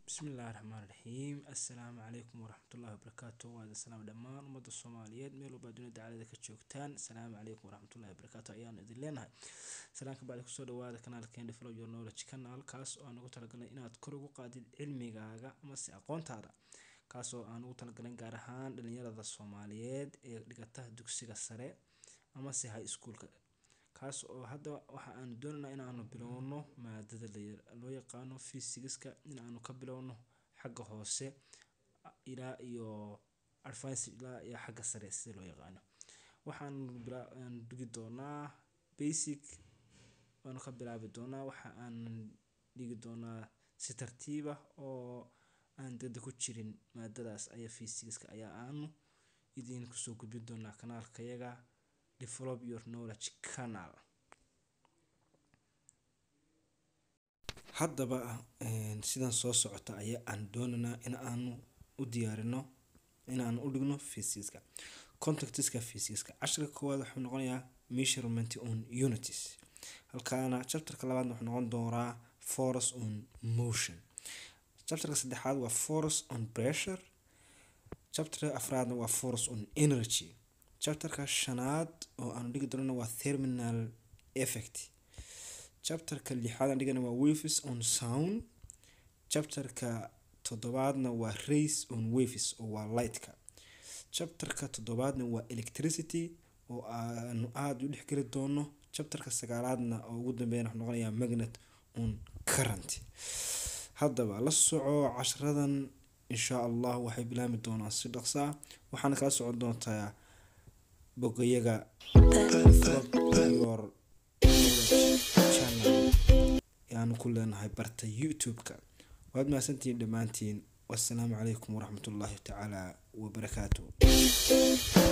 bismillahi raxmaan raxiim assalaamu calaykum waraxmatullahi wabarakaatu waa idin salaam dhammaan ummadda soomaaliyeed meel walbaa dunida dacalada ka joogtaan asalaamu calaykum waraxmatullahi wabarakaatu ayaanu idin leenahay salaan ka bacdi kusoo dhawaada kanaalkeen develop your knowledge canal kaas oo aan ugu talagalnay inaad kor ugu qaadid cilmigaaga amase aqoontaada kaas oo aan ugu talagalnay gaar ahaan dhalinyarada soomaaliyeed ee dhigata dugsiga sare amase high schoolka kaas oo hadda waxa aanu doonaynaa inaanu bilowno maadada loo yaqaano fysigiska in aanu ka bilowno xagga hoose ilaa iyo advance ilaa iyo xagga sare sida loo yaqaano waxaanu dhigi doonaa basic waanu ka bilaabi doonaa waxa aan dhigi doonaa si tartiib ah oo aan degdeg ku jirin maadadaas ayaa fysigiska ayaa aanu idin kusoo gudbin doonaa kanaalkayaga develop your knowledge canal haddaba sidan soo socota ayaa aan doonaynaa in aanu u diyaarino in aanu u dhigno fysigiska contactiska fysigiska casharka koowaad wuxuu noqonayaa measurement on unities halkaana chapterka labaadna wuxuu noqon doonaa force on motion chapterka saddexaad waa force on pressure chapterka afraadna waa force on energy chapterka shanaad oo aanu dhigi doonana waa terminal effect chapterka lixaad aan dhigana waa waves on sound chapterka toddobaadna waa race on waves oo waa lightka chapterka toddobaadna waa electricity oo aanu aada u dhexgeli doono chapterka sagaalaadna oo ugu dambeeyana wuxuu noqonayaa magnet on current haddaba la soco casharadan insha allah waxay bilaami doonaan si dhaqsaa waxaana kala socon doontaa bogayaga your channel ayaanu ku leenahay barta youtube-ka waad mahadsantihiin dhammaantiin wassalaamu calaykum waraxmatullaahi tacaala wabarakaatu